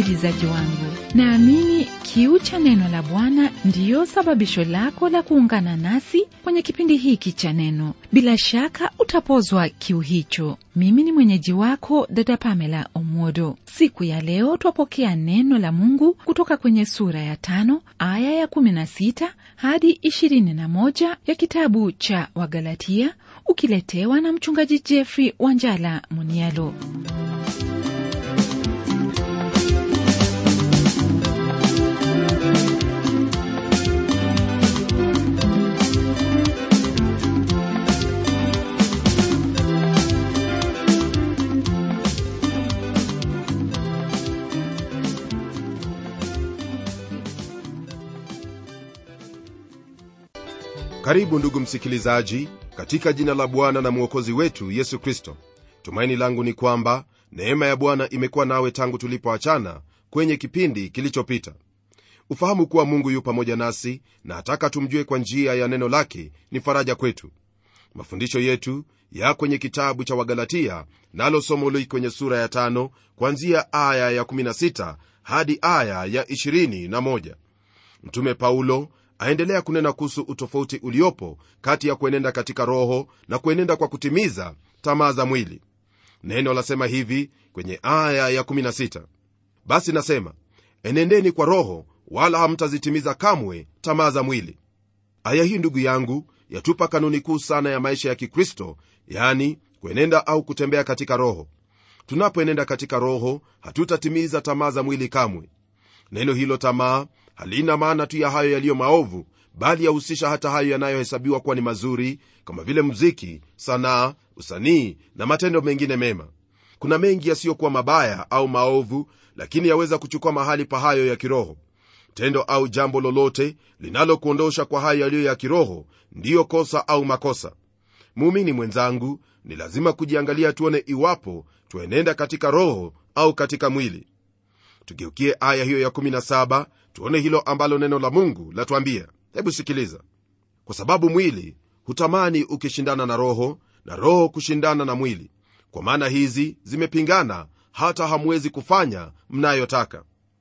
msikilizaji wangu naamini kiu cha neno la bwana ndiyo sababisho lako la kuungana nasi kwenye kipindi hiki cha neno bila shaka utapozwa kiu hicho mimi ni mwenyeji wako dada pamela omodo siku ya leo twapokea neno la mungu kutoka kwenye sura ya tano aya ya 16 hadi 21 ya kitabu cha wagalatia ukiletewa na mchungaji jeffrey wanjala munialo karibu ndugu msikilizaji katika jina la bwana na mwokozi wetu yesu kristo tumaini langu ni kwamba neema ya bwana imekuwa nawe tangu tulipoachana kwenye kipindi kilichopita ufahamu kuwa mungu yu pamoja nasi na hataka tumjue kwa njia ya neno lake ni faraja kwetu mafundisho yetu ya kwenye kitabu cha wagalatia nalo somo li kwenye sura ya tano kuanzia aya ya 16 hadi aya ya 21 mtume paulo aendelea kunena kuhusu utofauti uliopo kati ya kuenenda katika roho na kuenenda kwa kutimiza tamaa za mwili neno lasema hivi kwenye aya ya 16 basi nasema enendeni kwa roho wala hamtazitimiza kamwe tamaa za mwili aya hii ndugu yangu yatupa kanuni kuu sana ya maisha ya kikristo yani kuenenda au kutembea katika roho tunapoenenda katika roho hatutatimiza tamaa za mwili kamwe neno hilo tamaa halina maana tu ya hayo yaliyo maovu bali yahusisha hata hayo yanayohesabiwa kuwa ni mazuri kama vile mziki sanaa usanii na matendo mengine mema kuna mengi yasiyokuwa mabaya au maovu lakini yaweza kuchukua mahali pa hayo ya kiroho tendo au jambo lolote linalokuondosha kwa hayo yaliyo ya kiroho ndiyo kosa au makosa muumini mwenzangu ni lazima kujiangalia tuone iwapo twaenenda katika roho au katika mwili tugeukie aya hiyo ya17 tuone hilo ambalo neno la mungu latwambia hebu sikiliza kwa sababu mwili hutamani ukishindana na roho na roho kushindana na mwili kwa maana hizi zimepingana hata hamwezi kufanya mnayotaka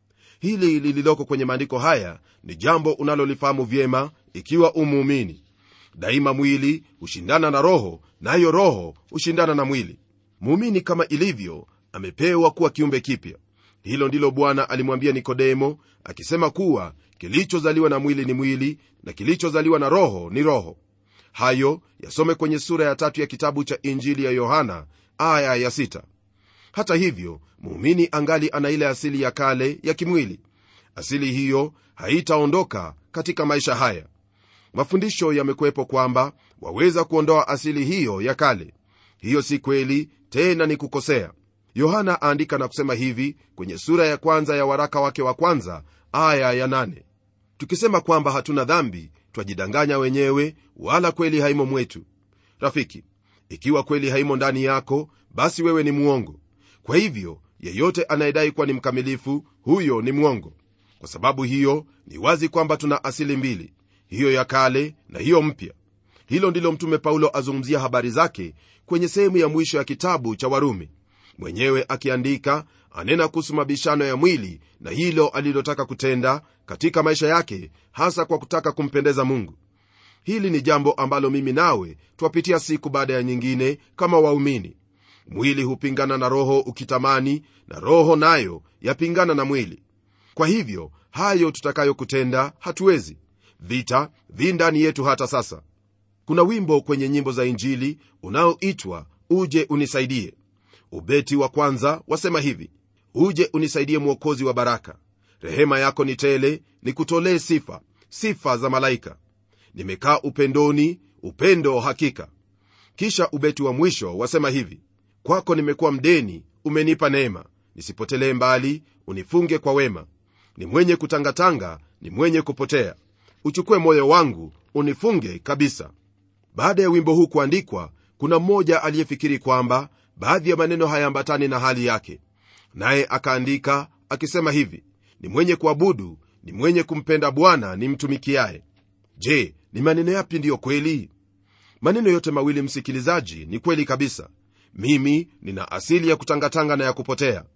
hili lililoko kwenye maandiko haya ni jambo unalolifahamu vyema ikiwa umuumini daima mwili hushindana na roho nayo na roho hushindana na mwili muumini kama ilivyo amepewa kuwa kiumbe kipya hilo ndilo bwana alimwambia nikodemo akisema kuwa kilichozaliwa na mwili ni mwili na kilichozaliwa na roho ni roho hayo yasome kwenye sura ya tatu ya kitabu cha injili ya yohana aya ya sita. hata hivyo muumini angali ana ile asili ya kale ya kimwili asili hiyo haitaondoka katika maisha haya mafundisho yamekuwepo kwamba waweza kuondoa asili hiyo ya kale hiyo si kweli tena ni kukosea yohana aandika na kusema hivi kwenye sura ya kwanza ya waraka wake wa kwanza aya ya nane. tukisema kwamba hatuna dhambi twajidanganya wenyewe wala kweli haimo mwetu rafiki ikiwa kweli haimo ndani yako basi wewe ni mwongo kwa hivyo yeyote anayedai kuwa ni mkamilifu huyo ni mwongo kwa sababu hiyo ni wazi kwamba tuna asili mbili hiyo ya kale na hiyo mpya hilo ndilo mtume paulo azungumzia habari zake kwenye sehemu ya mwisho ya kitabu cha warumi mwenyewe akiandika anena kuhusu mabishano ya mwili na hilo alilotaka kutenda katika maisha yake hasa kwa kutaka kumpendeza mungu hili ni jambo ambalo mimi nawe twapitia siku baada ya nyingine kama waumini mwili hupingana na roho ukitamani na roho nayo yapingana na mwili kwa hivyo hayo tutakayokutenda hatuwezi vita vi ndani yetu hata sasa kuna wimbo kwenye nyimbo za injili unaoitwa uje unisaidie ubeti wa kwanza wasema hivi uje unisaidie mwokozi wa baraka rehema yako ni tele nikutolee sifa sifa za malaika nimekaa upendoni upendo hakika kisha ubeti wa mwisho wasema hivi kwako nimekuwa mdeni umenipa neema nisipotelee mbali unifunge kwa wema ni mwenye kutangatanga ni mwenye kupotea uchukue moyo wangu unifunge kabisa baada ya wimbo huu kuandikwa kuna mmoja aliyefikiri kwamba baadhi ya maneno hayaambatani na hali yake naye akaandika akisema hivi ni mwenye kuabudu ni mwenye kumpenda bwana ni mtumikiaye je ni maneno yapi ndiyo kweli maneno yote mawili msikilizaji ni kweli kabisa mimi nina asili ya kutangatanga na ya kupotea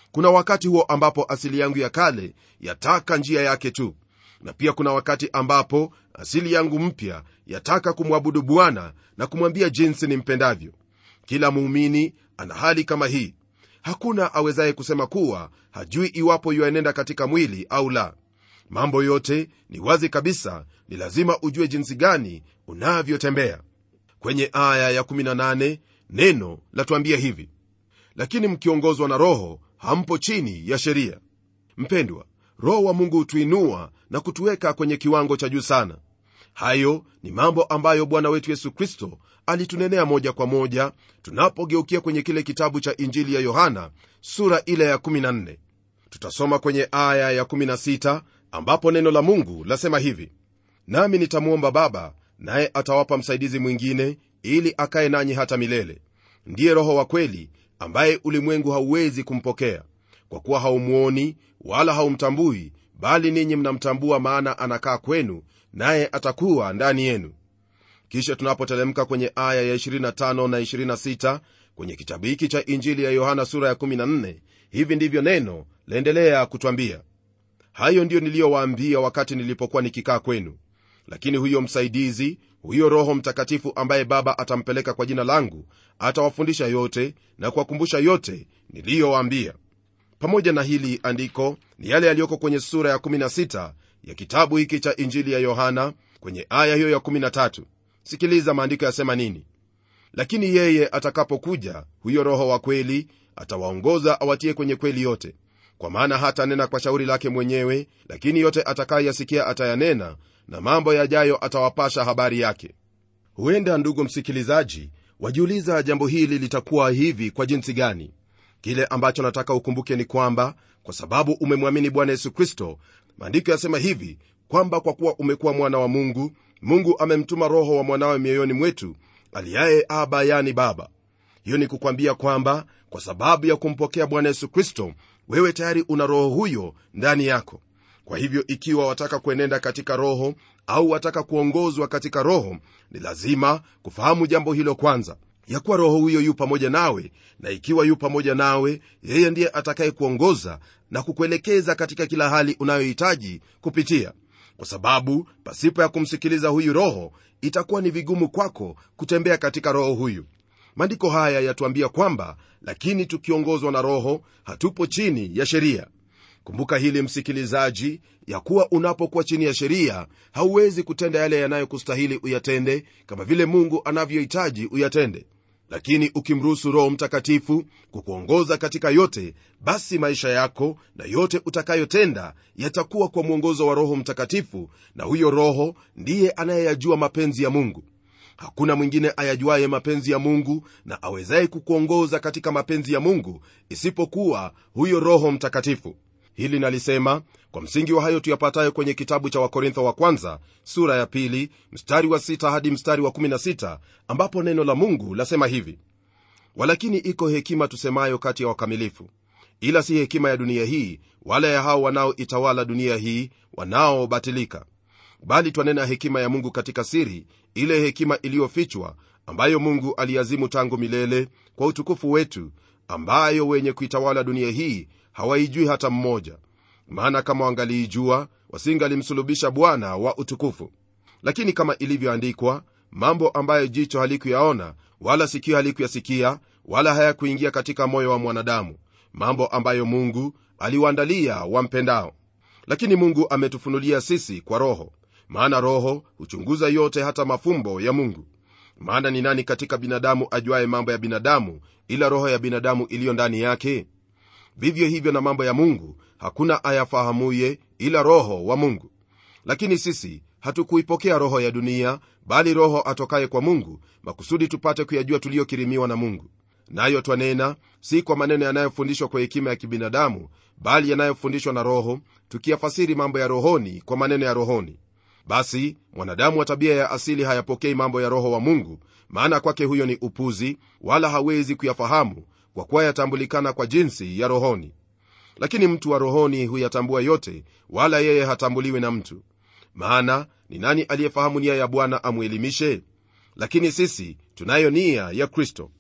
kuna wakati huo ambapo asili yangu ya kale yataka njia yake tu na pia kuna wakati ambapo asili yangu mpya yataka kumwabudu bwana na kumwambia jinsi nimpendavyo kila muumini ana hali kama hii hakuna awezaye kusema kuwa hajui iwapo yuaenenda katika mwili au la mambo yote ni wazi kabisa ni lazima ujue jinsi gani unavyotembea kwenye aya ya18 neno latuambia hivi lakini mkiongozwa na roho hampo chini ya sheria mpendwa roho wa mungu hutuinua na kutuweka kwenye kiwango cha juu sana hayo ni mambo ambayo bwana wetu yesu kristo alitunenea moja kwa moja tunapogeukia kwenye kile kitabu cha injili ya yohana sura ile ya 14 tutasoma kwenye aya ya16 ambapo neno la mungu lasema hivi nami nitamwomba baba naye atawapa msaidizi mwingine ili akaye nanyi hata milele ndiye roho wa kweli ambaye ulimwengu hauwezi kumpokea kwa kuwa haumwoni wala haumtambui bali ninyi mnamtambua maana anakaa kwenu naye atakuwa ndani yenu kisha tunapotelemka kwenye aya ya 25 na 26 kwenye kitabu hiki cha injili ya yohana sura ya 14 hivi ndivyo neno laendelea kutwambia hayo ndiyo niliyowaambia wakati nilipokuwa nikikaa kwenu lakini huyo msaidizi huyo roho mtakatifu ambaye baba atampeleka kwa jina langu atawafundisha yote na kuwakumbusha yote niliyowaambia pamoja na hili andiko ni yale yaliyoko kwenye sura ya 16 ya kitabu hiki cha injili ya yohana kwenye aya hiyo ya 13 sikiliza maandiko yasema nini lakini yeye atakapokuja huyo roho wa kweli atawaongoza awatie kwenye kweli yote kwa maana hata nena kwa shauri lake mwenyewe lakini yote atakayasikia atayanena na mambo yajayo atawapasha habari yake huenda ndugu msikilizaji wajiuliza jambo hili litakuwa hivi kwa jinsi gani kile ambacho nataka ukumbuke ni kwamba kwa sababu umemwamini bwana yesu kristo maandiko yasema hivi kwamba kwa kuwa umekuwa mwana wa mungu mungu amemtuma roho wa mwanawe mioyoni mwetu aliyaye aba yani baba hiyo ni kukwambia kwamba kwa sababu ya kumpokea bwana yesu kristo wewe tayari una roho huyo ndani yako kwa hivyo ikiwa wataka kuenenda katika roho au wataka kuongozwa katika roho ni lazima kufahamu jambo hilo kwanza ya kuwa roho huyo yu pamoja nawe na ikiwa yu pamoja nawe yeye ndiye atakaye kuongoza na kukuelekeza katika kila hali unayohitaji kupitia kwa sababu pasipo ya kumsikiliza huyu roho itakuwa ni vigumu kwako kutembea katika roho huyu maandiko haya yatuambia kwamba lakini tukiongozwa na roho hatupo chini ya sheria kumbuka hili msikilizaji ya kuwa unapokuwa chini ya sheria hauwezi kutenda yale yanayokustahili uyatende kama vile mungu anavyohitaji uyatende lakini ukimruhusu roho mtakatifu kukuongoza katika yote basi maisha yako na yote utakayotenda yatakuwa kwa mwongozo wa roho mtakatifu na huyo roho ndiye anayeyajua mapenzi ya mungu hakuna mwingine ayajuaye mapenzi ya mungu na awezaye kukuongoza katika mapenzi ya mungu isipokuwa huyo roho mtakatifu hili nalisema kwa msingi wa hayo tuyapatayo kwenye kitabu cha wakorintho wa kwanza sura ya pili mstari wa sita hadi mstari wa 16 ambapo neno la mungu lasema hivi walakini iko hekima tusemayo kati ya wakamilifu ila si hekima ya dunia hii wala ya hao wanaoitawala dunia hii wanaobatilika bali twanena hekima ya mungu katika siri ile hekima iliyofichwa ambayo mungu aliazimu tangu milele kwa utukufu wetu ambayo wenye kuitawala dunia hii hawaijui hata mmoja maana kama wangaliijua wasingalimsulubisha bwana wa utukufu lakini kama ilivyoandikwa mambo ambayo jicho halikuyaona wala sikio halikuyasikia wala hayakuingia katika moyo wa mwanadamu mambo ambayo mungu aliwaandalia wampendao lakini mungu ametufunulia sisi kwa roho maana roho huchunguza yote hata mafumbo ya mungu maana ni nani katika binadamu ajuaye mambo ya binadamu ila roho ya binadamu iliyo ndani yake vivyo hivyo na mambo ya mungu hakuna ayafahamuye ila roho wa mungu lakini sisi hatukuipokea roho ya dunia bali roho atokaye kwa mungu makusudi tupate kuyajua tuliyokirimiwa na mungu nayo twanena si kwa maneno yanayofundishwa kwa hekima ya kibinadamu bali yanayofundishwa na roho tukiyafasiri mambo ya rohoni kwa maneno ya rohoni basi mwanadamu wa tabia ya asili hayapokei mambo ya roho wa mungu maana kwake huyo ni upuzi wala hawezi kuyafahamu kwa kuwa yatambulikana kwa jinsi ya rohoni lakini mtu wa rohoni huyatambua yote wala yeye hatambuliwi na mtu maana ni nani aliyefahamu nia ya bwana amwelimishe lakini sisi tunayo nia ya kristo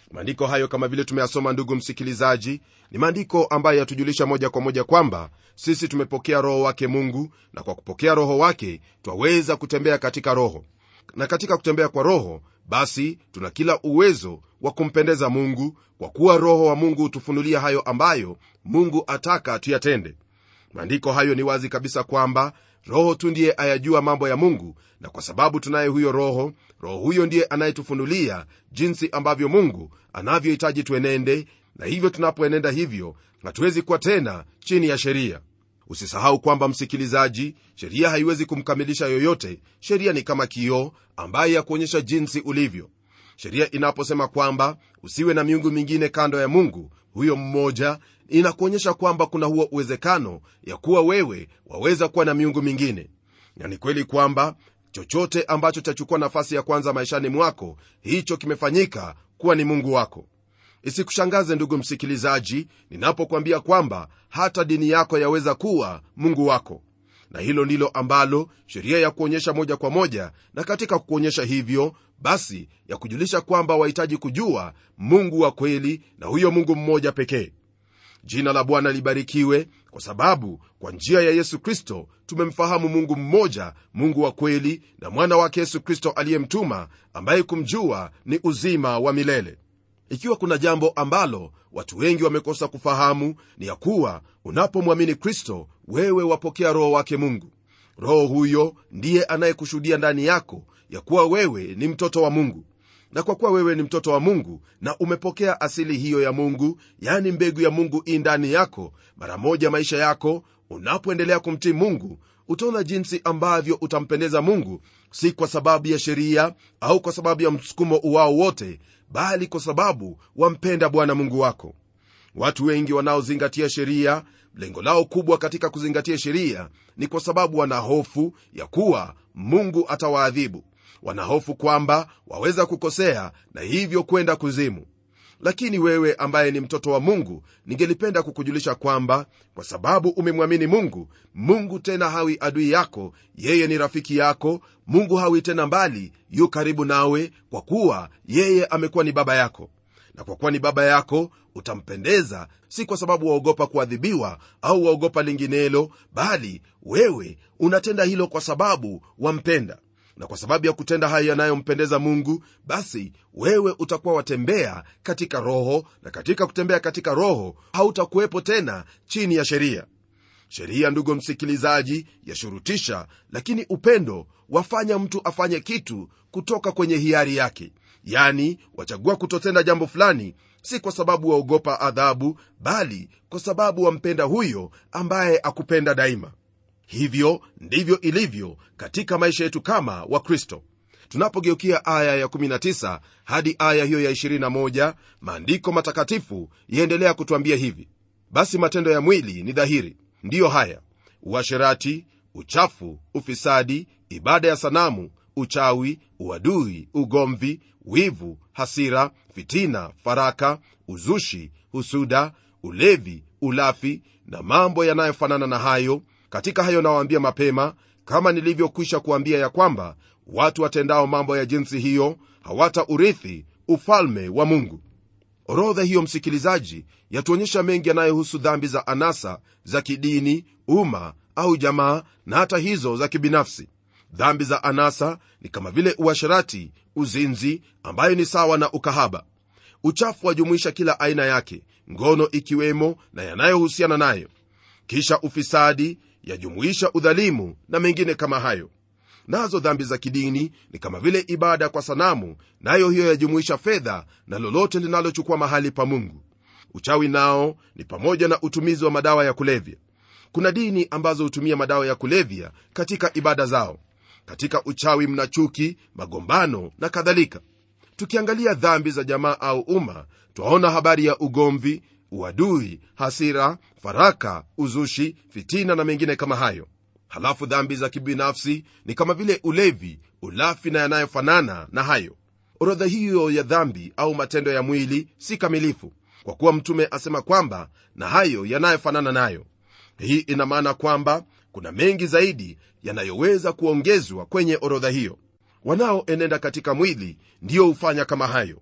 maandiko hayo kama vile tumeyasoma ndugu msikilizaji ni maandiko ambayo yatujulisha moja kwa moja kwamba sisi tumepokea roho wake mungu na kwa kupokea roho wake twaweza kutembea katika roho na katika kutembea kwa roho basi tuna kila uwezo wa kumpendeza mungu kwa kuwa roho wa mungu hutufunulia hayo ambayo mungu ataka tuyatende maandiko hayo ni wazi kabisa kwamba roho tu ndiye ayajua mambo ya mungu na kwa sababu tunaye huyo roho roho huyo ndiye anayetufunulia jinsi ambavyo mungu anavyohitaji tuenende na hivyo tunapoenenda hivyo hatuwezi kuwa tena chini ya sheria usisahau kwamba msikilizaji sheria haiwezi kumkamilisha yoyote sheria ni kama kioo ambaye ya kuonyesha jinsi ulivyo sheria inaposema kwamba usiwe na miungu mingine kando ya mungu huyo mmoja inakuonyesha kwamba kuna huo uwezekano ya kuwa wewe waweza kuwa na miungu mingine na ni kweli kwamba chochote ambacho chachukua nafasi ya kwanza maishani mwako hicho kimefanyika kuwa ni mungu wako isikushangaze ndugu msikilizaji ninapokwambia kwamba hata dini yako yaweza kuwa mungu wako na hilo ndilo ambalo sheria ya kuonyesha moja kwa moja na katika kukuonyesha hivyo basi ya kujulisha kwamba wahitaji kujua mungu wa kweli na huyo mungu mmoja pekee jina la bwana libarikiwe kwa sababu kwa njia ya yesu kristo tumemfahamu mungu mmoja mungu wa kweli na mwana wake yesu kristo aliyemtuma ambaye kumjua ni uzima wa milele ikiwa kuna jambo ambalo watu wengi wamekosa kufahamu ni ya kuwa unapomwamini kristo wewe wapokea roho wake mungu roho huyo ndiye anayekushuhudia ndani yako ya kuwa wewe ni mtoto wa mungu na kwa kuwa wewe ni mtoto wa mungu na umepokea asili hiyo ya mungu yani mbegu ya mungu i ndani yako mara moja maisha yako unapoendelea kumtii mungu utaona jinsi ambavyo utampendeza mungu si kwa sababu ya sheria au kwa sababu ya msukumo uwao wote bali kwa sababu wampenda bwana mungu wako watu wengi wanaozingatia sheria lengo lao kubwa katika kuzingatia sheria ni kwa sababu wana hofu ya kuwa mungu atawaadhibu wanahofu kwamba waweza kukosea na hivyo kwenda kuzimu lakini wewe ambaye ni mtoto wa mungu ningelipenda kukujulisha kwamba kwa sababu umemwamini mungu mungu tena hawi adui yako yeye ni rafiki yako mungu hawi tena mbali yu karibu nawe kwa kuwa yeye amekuwa ni baba yako na kwa kuwa ni baba yako utampendeza si kwa sababu waogopa kuadhibiwa au waogopa linginelo bali wewe unatenda hilo kwa sababu wampenda na kwa sababu ya kutenda hayo yanayompendeza mungu basi wewe utakuwa watembea katika roho na katika kutembea katika roho hautakuwepo tena chini ya sheria sheria ndugu msikilizaji yashurutisha lakini upendo wafanya mtu afanye kitu kutoka kwenye hiari yake yani wachagua kutotenda jambo fulani si kwa sababu waogopa adhabu bali kwa sababu wampenda huyo ambaye akupenda daima hivyo ndivyo ilivyo katika maisha yetu kama wakristo tunapogeukia aya ya19 hadi aya hiyo ya 21 maandiko matakatifu yaendelea kutwambia hivi basi matendo ya mwili ni dhahiri ndiyo haya uasherati uchafu ufisadi ibada ya sanamu uchawi uadui ugomvi wivu hasira fitina faraka uzushi husuda ulevi ulafi na mambo yanayofanana na hayo katika hayo nawaambia mapema kama nilivyokwisha kuambia ya kwamba watu watendao mambo ya jinsi hiyo hawata urithi ufalme wa mungu orodha hiyo msikilizaji yatuonyesha mengi yanayohusu dhambi za anasa za kidini umma au jamaa na hata hizo za kibinafsi dhambi za anasa ni kama vile uasherati uzinzi ambayo ni sawa na ukahaba uchafu wajumuisha kila aina yake ngono ikiwemo na yanayohusiana nayo kisha ufisadi yajumuisha udhalimu na mengine kama hayo nazo dhambi za kidini ni kama vile ibada kwa sanamu nayo hiyo yajumuisha fedha na lolote linalochukua mahali pa mungu uchawi nao ni pamoja na utumizi wa madawa ya kulevya kuna dini ambazo hutumia madawa ya kulevya katika ibada zao katika uchawi mna chuki magombano na kadhalika tukiangalia dhambi za jamaa au umma twaona habari ya ugomvi uadui hasira faraka uzushi fitina na mengine kama hayo halafu dhambi za kibinafsi ni kama vile ulevi ulafi na yanayofanana na hayo orodha hiyo ya dhambi au matendo ya mwili si kamilifu kwa kuwa mtume asema kwamba na hayo yanayofanana nayo hii ina maana kwamba kuna mengi zaidi yanayoweza kuongezwa kwenye orodha hiyo wanaoenenda katika mwili ndiyo hufanya kama hayo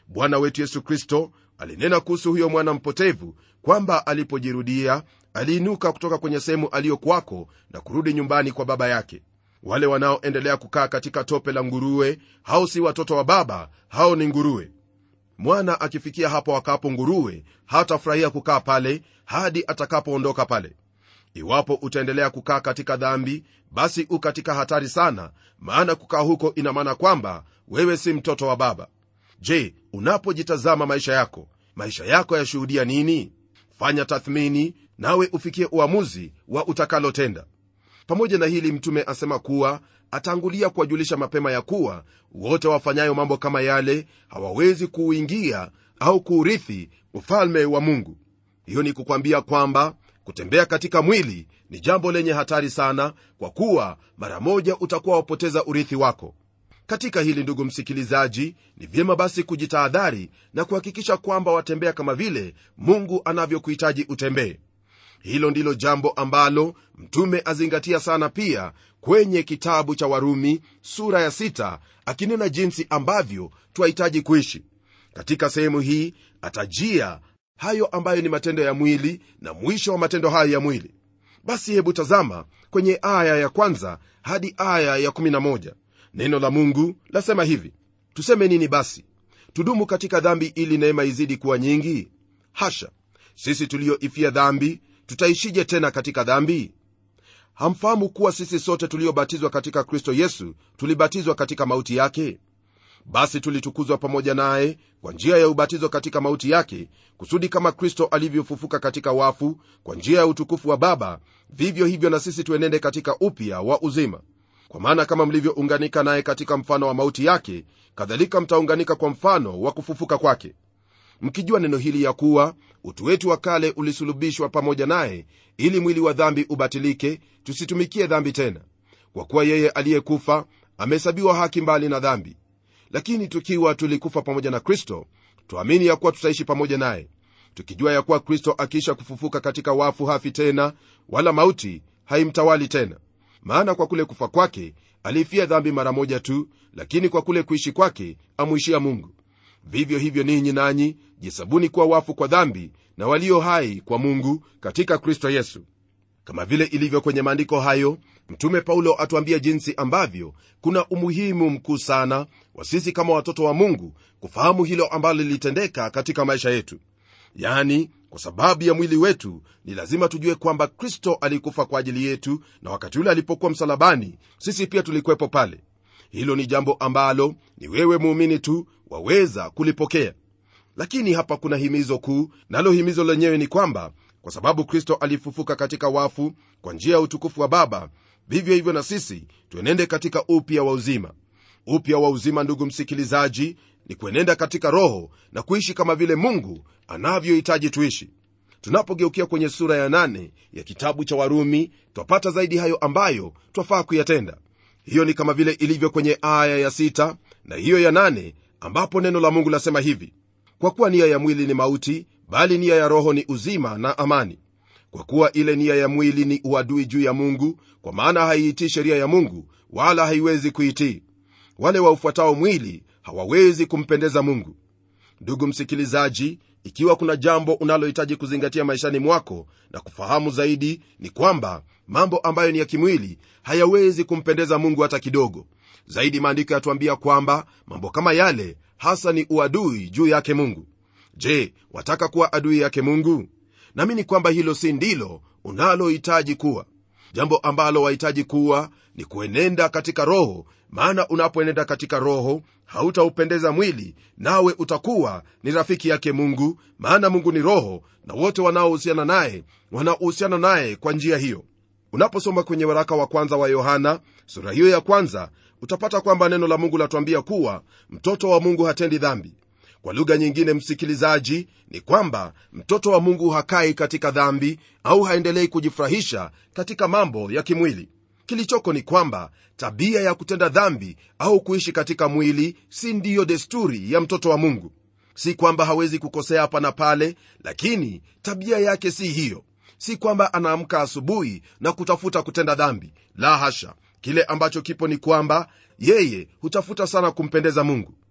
bwana wetu yesu kristo alinena kuhusu huyo mwana mpotevu kwamba alipojirudia aliinuka kutoka kwenye sehemu aliyokwako na kurudi nyumbani kwa baba yake wale wanaoendelea kukaa katika tope la nguruwe hao si watoto wa baba hao ni nguruwe mwana akifikia hapo wakapo nguruwe hatafurahia kukaa pale hadi atakapoondoka pale iwapo utaendelea kukaa katika dhambi basi u katika hatari sana maana kukaa huko ina maana kwamba wewe si mtoto wa baba je unapojitazama maisha yako maisha yako yashuhudia nini fanya tathmini nawe ufikie uamuzi wa utakalotenda pamoja na hili mtume asema kuwa atangulia kuwajulisha mapema ya kuwa wote wafanyayo mambo kama yale hawawezi kuuingia au kuurithi ufalme wa mungu hiyo ni kukwambia kwamba kutembea katika mwili ni jambo lenye hatari sana kwa kuwa mara moja utakuwa wapoteza urithi wako katika hili ndugu msikilizaji ni vyema basi kujitahadhari na kuhakikisha kwamba watembea kama vile mungu anavyokuhitaji utembee hilo ndilo jambo ambalo mtume azingatia sana pia kwenye kitabu cha warumi sura ya sita, akinena jinsi ambavyo twahitaji kuishi katika sehemu hii atajia hayo ambayo ni matendo ya mwili na mwisho wa matendo hayo ya mwili basi hebu tazama kwenye aya ya kwanza hadi aya ya 11 neno la mungu lasema hivi tuseme nini basi tudumu katika dhambi ili neema izidi kuwa nyingi hasha sisi tulioifia dhambi tutaishije tena katika dhambi hamfahamu kuwa sisi sote tuliobatizwa katika kristo yesu tulibatizwa katika mauti yake basi tulitukuzwa pamoja naye kwa njia ya ubatizo katika mauti yake kusudi kama kristo alivyofufuka katika wafu kwa njia ya utukufu wa baba vivyo hivyo na sisi tuenende katika upya wa uzima kwa maana kama mlivyounganika naye katika mfano wa mauti yake kadhalika mtaunganika kwa mfano wa kufufuka kwake mkijua neno hili ya kuwa utu wetu wa kale ulisulubishwa pamoja naye ili mwili wa dhambi ubatilike tusitumikie dhambi tena kwa kuwa yeye aliyekufa amehesabiwa haki mbali na dhambi lakini tukiwa tulikufa pamoja na kristo tuamini ya kuwa tutaishi pamoja naye tukijua ya kuwa kristo akiisha kufufuka katika wafu hafi tena wala mauti haimtawali tena maana kwa kule kufa kwake aliifia dhambi mara moja tu lakini kwa kule kuishi kwake amwishia mungu vivyo hivyo ninyi nanyi jisabuni kuwa wafu kwa dhambi na walio hai kwa mungu katika kristo yesu kama vile ilivyo kwenye maandiko hayo mtume paulo atuambia jinsi ambavyo kuna umuhimu mkuu sana wa sisi kama watoto wa mungu kufahamu hilo ambalo lilitendeka katika maisha yetu yani kwa sababu ya mwili wetu ni lazima tujue kwamba kristo alikufa kwa ajili yetu na wakati ule alipokuwa msalabani sisi pia tulikuwepo pale hilo ni jambo ambalo ni wewe muumini tu waweza kulipokea lakini hapa kuna himizo kuu nalo himizo lenyewe ni kwamba kwa sababu kristo alifufuka katika wafu kwa njia ya utukufu wa baba vivyo hivyo na sisi tuenende katika upya wa uzima upya wa uzima ndugu msikilizaji ni kuenenda katika roho na kuishi kama vile mungu anavyohitaji tuishi tunapogeukia kwenye sura ya nane ya kitabu cha warumi twapata zaidi hayo ambayo twafaa kuyatenda hiyo ni kama vile ilivyo kwenye aya ya sita na hiyo ya nane ambapo neno la mungu lasema hivi kwa kuwa nia ya mwili ni mauti bali nia ya roho ni uzima na amani kwa kuwa ile nia ya mwili ni uadui juu ya mungu kwa maana haiitii sheria ya mungu wala haiwezi kuitii wale waufuatao mwili hawawezi kumpendeza mungu ndugu msikilizaji ikiwa kuna jambo unalohitaji kuzingatia maishani mwako na kufahamu zaidi ni kwamba mambo ambayo ni ya kimwili hayawezi kumpendeza mungu hata kidogo zaidi maandiko yatuambia kwamba mambo kama yale hasa ni uadui juu yake mungu je wataka kuwa adui yake mungu naamini kwamba hilo si ndilo unalohitaji kuwa jambo ambalo wahitaji kuwa ni kuenenda katika roho maana unapoenenda katika roho hautaupendeza mwili nawe utakuwa ni rafiki yake mungu maana mungu ni roho na wote wanaohusiana naye wanaohusiana naye kwa njia hiyo unaposoma kwenye waraka wa kwanza wa yohana sura hiyo ya kwanza utapata kwamba neno la mungu latuambia kuwa mtoto wa mungu hatendi dhambi kwa lugha nyingine msikilizaji ni kwamba mtoto wa mungu hakai katika dhambi au haendelei kujifurahisha katika mambo ya kimwili kilichoko ni kwamba tabia ya kutenda dhambi au kuishi katika mwili si ndiyo desturi ya mtoto wa mungu si kwamba hawezi kukosea hapa na pale lakini tabia yake si hiyo si kwamba anaamka asubuhi na kutafuta kutenda dhambi la hasha kile ambacho kipo ni kwamba yeye hutafuta sana kumpendeza mungu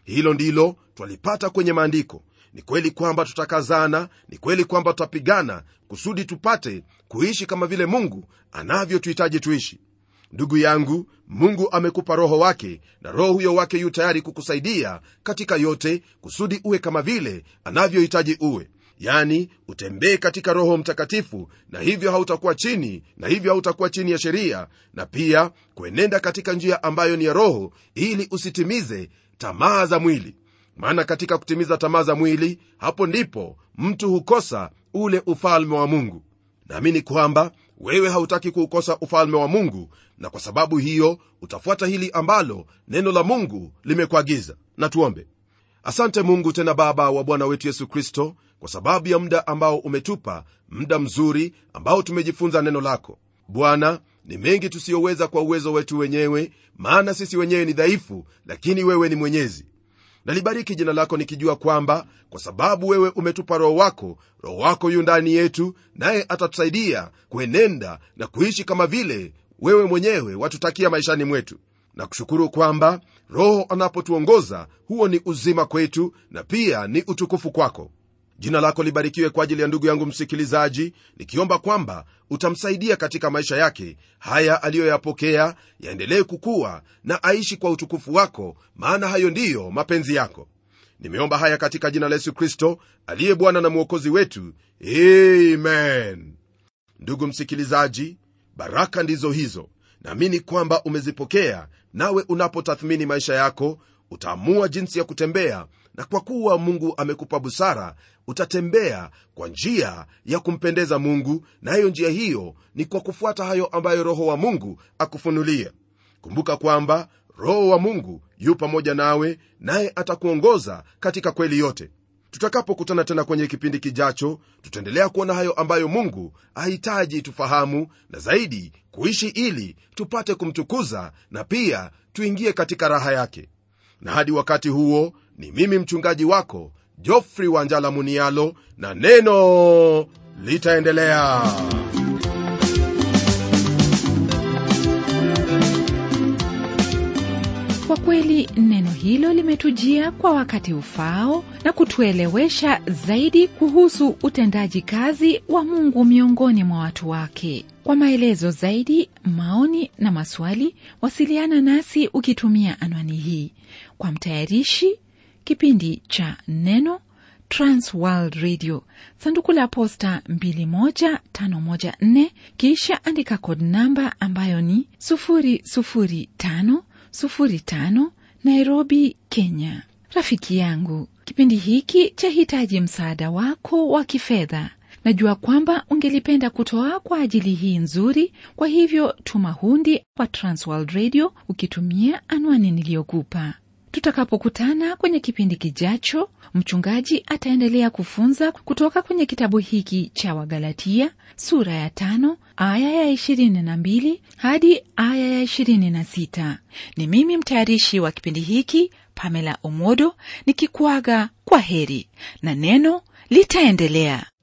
hilo ndilo twalipata kwenye maandiko ni kweli kwamba tutakazana ni kweli kwamba tutapigana kusudi tupate kuishi kama vile mungu anavyotuhitaji tuishi ndugu yangu mungu amekupa roho wake na roho huyo wake yu tayari kukusaidia katika yote kusudi uwe kama vile anavyohitaji uwe yani utembee katika roho mtakatifu na hivyo hautakuwa chini na hivyo hautakuwa chini ya sheria na pia kuenenda katika njia ambayo ni ya roho ili usitimize tamaa za mwili maana katika kutimiza tamaa za mwili hapo ndipo mtu hukosa ule ufalme wa mungu naamini kwamba wewe hautaki kuukosa ufalme wa mungu na kwa sababu hiyo utafuata hili ambalo neno la mungu limekuagiza na tuombe asante mungu tena baba wa bwana wetu yesu kristo kwa sababu ya muda ambao umetupa muda mzuri ambao tumejifunza neno lako bwana ni mengi tusiyoweza kwa uwezo wetu wenyewe maana sisi wenyewe ni dhaifu lakini wewe ni mwenyezi nalibariki jina lako nikijua kwamba kwa sababu wewe umetupa roho wako roho wako yu ndani yetu naye atatusaidia kuenenda na kuishi kama vile wewe mwenyewe watutakia maishani mwetu na kushukuru kwamba roho anapotuongoza huo ni uzima kwetu na pia ni utukufu kwako jina lako libarikiwe kwa ajili ya ndugu yangu msikilizaji nikiomba kwamba utamsaidia katika maisha yake haya aliyoyapokea yaendelee kukuwa na aishi kwa utukufu wako maana hayo ndiyo mapenzi yako nimeomba haya katika jina la yesu kristo aliye bwana na mwokozi wetu amen ndugu msikilizaji baraka ndizo hizo naamini kwamba umezipokea nawe unapotathmini maisha yako utaamua jinsi ya kutembea na kwa kuwa mungu amekupa busara utatembea kwa njia ya kumpendeza mungu nayo njia hiyo ni kwa kufuata hayo ambayo roho wa mungu akufunulia kumbuka kwamba roho wa mungu yu pamoja nawe naye atakuongoza katika kweli yote tutakapokutana tena kwenye kipindi kijacho tutaendelea kuona hayo ambayo mungu ahitaji tufahamu na zaidi kuishi ili tupate kumtukuza na pia tuingie katika raha yake na hadi wakati huo ni mimi mchungaji wako jofri wanjala munialo na neno litaendelea kwa kweli neno hilo limetujia kwa wakati ufao na kutuelewesha zaidi kuhusu utendaji kazi wa mungu miongoni mwa watu wake kwa maelezo zaidi maoni na maswali wasiliana nasi ukitumia anwani hii kwa mtayarishi kipindi cha neno transworld radio sanduku la posta 21514 kisha andika kod namba ambayo ni 00505 nairobi kenya rafiki yangu kipindi hiki chahitaji msaada wako wa kifedha najua kwamba ungelipenda kutoa kwa ajili hii nzuri kwa hivyo tuma hundi kwa transworld radio ukitumia anwani niliyokupa tutakapokutana kwenye kipindi kijacho mchungaji ataendelea kufunza kutoka kwenye kitabu hiki cha wagalatia sura ya tano aya ya ishirini na mbili hadi aya ya ishirini na sita ni mimi mtayarishi wa kipindi hiki pamela omodo nikikuaga kwa heri na neno litaendelea